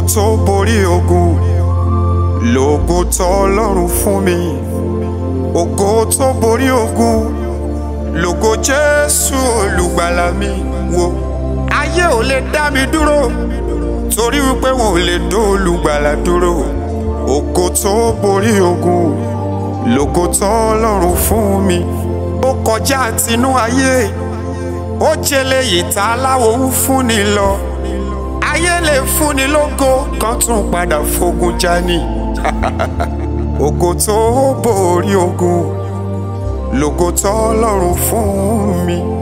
tó borí ogun lògo tọ́lọ́run fún mi ògo tó borí ogun lògo jésù olùgbàlà mi wo ayé ò lè dá mi dúró torí wípé wọn ò lè dó olùgbàlà dúró ògo tó borí ogun lògo tọ́lọ́run fún mi ó kọjá tinú ayé ó jẹlé ìta aláwo ń fúnni lọ ayé lè fúnni lógo kan tún padà fogun jani ògo tó borí ogun lògo tọ́lọ́run fún mi.